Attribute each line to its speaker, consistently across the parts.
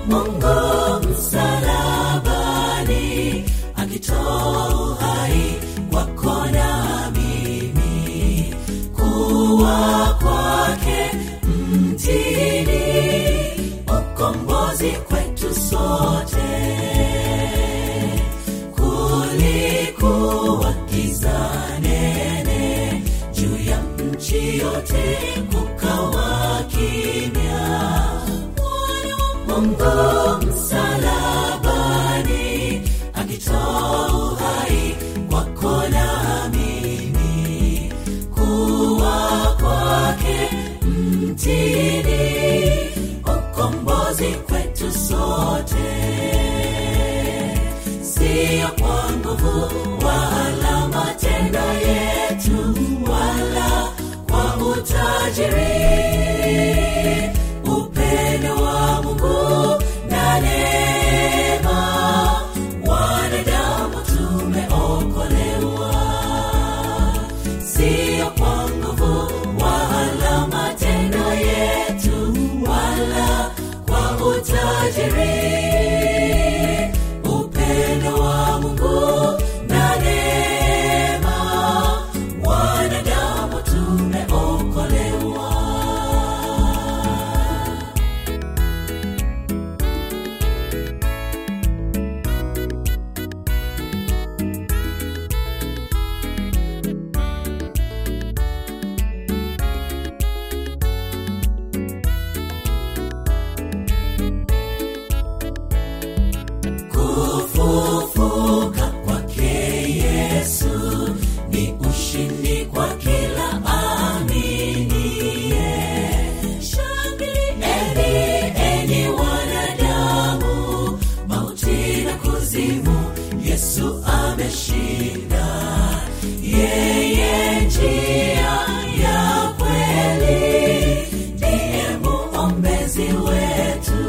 Speaker 1: mungu msalabani akitoa uhai wako na mimi kuwa kwake mtini ukombozi kwetu sote kulikuwa giza nene juu ya nchi yote kukawa kimya Mwana wa mungu msalabani akitoa uhai wako na mimi kuwa kwake mtini ukombozi kwetu sote siyo kwa nguvu wala matendo yetu wala kwa utajiri upendo wa mungu na neema wanadamu tumeokolewa siyo kwa nguvu wala matendo yetu wala kwa utajiri upendo wa mungu na neema wanadamu tumeokolewa kufufuka kwake yesu ni ushindi kwa kila aminiye shangilieni enyi wanadamu mauti na kuzimu yesu ameshinda yeye njia ya kweli ndiye muombezi wetu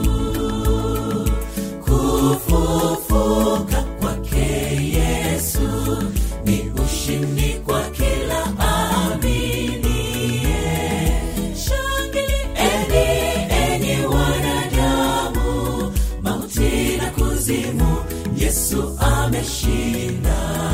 Speaker 1: kufufuka kwake yesu ni ushindi kwa kila aminiye shangilieni enyi wanadamu mauti na kuzimu yesu ameshinda